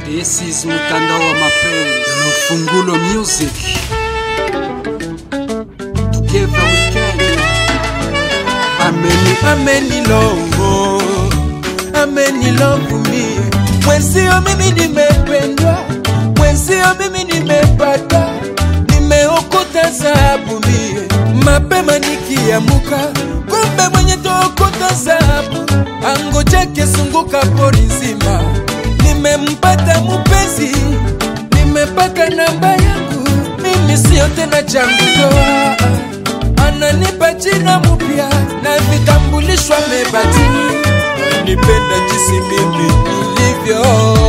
This is mtandao wa mapenzi Lufungulo Music Together we can ameni ameni longo ameni longo mie mwenzio mimi nimependwa mwenzio mimi nimepata nimeokota zahabu mie mapema nikiamuka kumbe mwenye tookota zahabu ango chake sunguka pori nzima nimempata mupenzi nimepata namba yangu mimi siyo tena changudoa ananipa jina mupya na vitambulisho amebati nipenda jinsi mimi nilivyo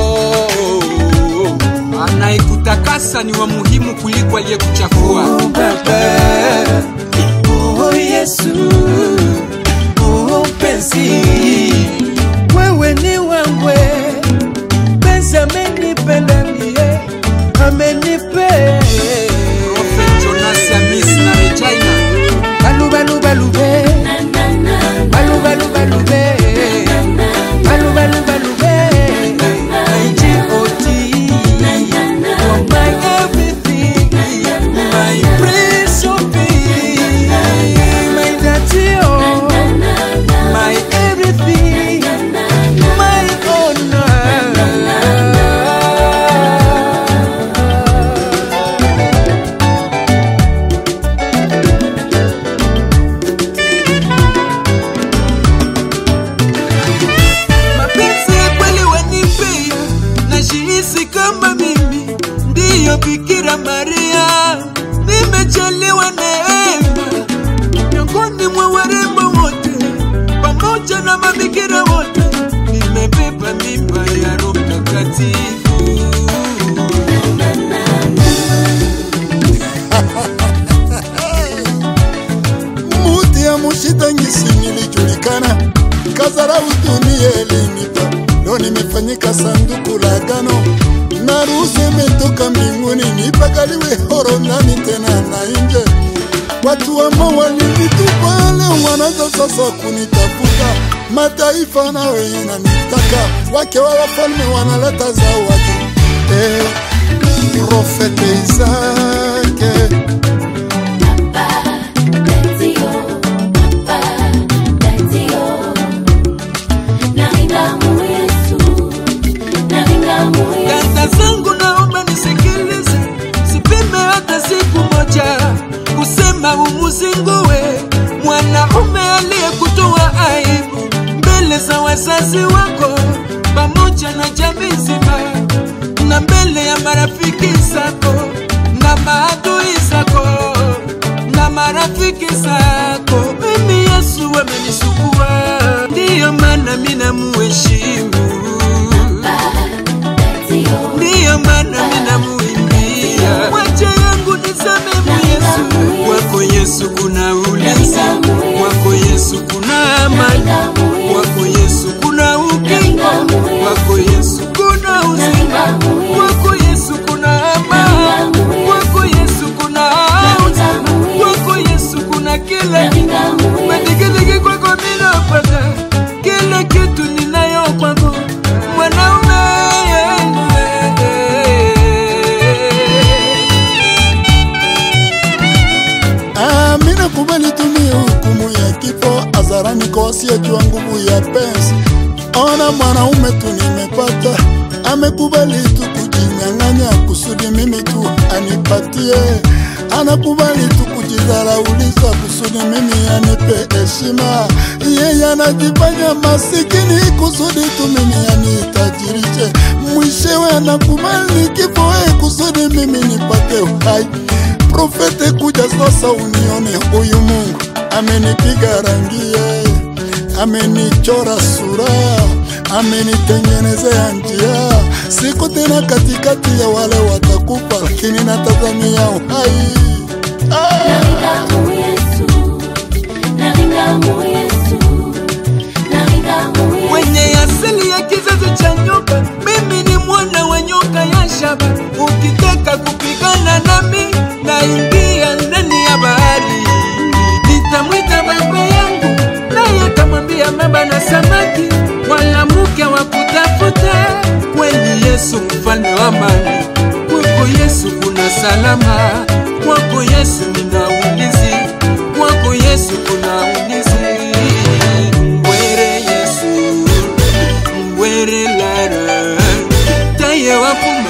Anayekutakasa ni wa muhimu kuliko aliyekuchafua Oh, baba oh yesu oh penzi wewe ni wangwe penzi amenipenda mie amenipe Prophet Jonas Amis na Regina balubalubalube balubalubalube balubalubalube IGOT Oh, my everything my prince of peace my daddy oh my everything my honor mapenzi ya kweli wanipea najihisi kama mimi ndiyo bikira maria nimechaliwa neema miongoni mwa warembo wote pamoja na mabikira wote nimebeba mimba ya roho mtakatifu muti ya mushitangisi nilijulikana kazarau dunia elinipa lo nimefanyika sanduku la agano na ruhusa imetoka mbinguni nipakaliwe horo ndani tena na nje watu ambao walinitupa leo wanaanza sasa kunitafuta mataifa na wenye nanitaka wake wa wafalme wanaleta zawadi eh, profete Isake Dada zangu naomba nisikilize, sipime hata siku moja kusema umuzingue mwanaume aliyekutoa aibu mbele za wazazi wako pamoja na jamii nzima na mbele ya marafiki zako na maadui zako na marafiki zako. Mimi Yesu amenisukua, ndiyo maana mimi namuheshimu ndiyo maana minamuimbia mwache yangu niseme mu Yesu kwako Yesu kuna ulinzi kwako Yesu kuna amani kwako Yesu kuna ukingo kwako Yesu kuna uzima kwako Yesu kuna amani kwako Yesu kuna auti kwako Yesu kuna kila kitu madigidigi kwako minapata kila kitu ninayo kwako mwanaume Ah, mi nakubali tumie hukumu ya kifo hadharani kwa wasiojua nguvu ya penzi. Ona mwanaume tu nimepata, amekubali tu kujinyang'anya kusudi mimi tu anipatie, anakubali tu kujidharauliza kusudi mimi anipe heshima. Yeye anajifanya masikini kusudi tu mimi anitajirishe, mwishewe anakubali kifo eh, kusudi mimi nipate uhai profete kuja sasa unione huyu Mungu amenipiga rangie, amenichora sura, amenitengenezea njia. Siko tena katikati ya wale watakufa, lakini natazamia uhai ah! mwenye asili ya kizazi cha nyoka, mimi ni mwana wa nyoka ya shaba. Ukitaka kupigana nami, naingia ndani ya bahari, nitamwita baba yangu, naye atamwambia baba na samaki, wala mke wa kutafuta kweli Yesu mfalme amani, kwako Yesu kuna salama, kwako Yesu nina ulinzi, kwako Yesu kuna ulinzi. Mbwere Yesu, mbwere Lara, taye wapu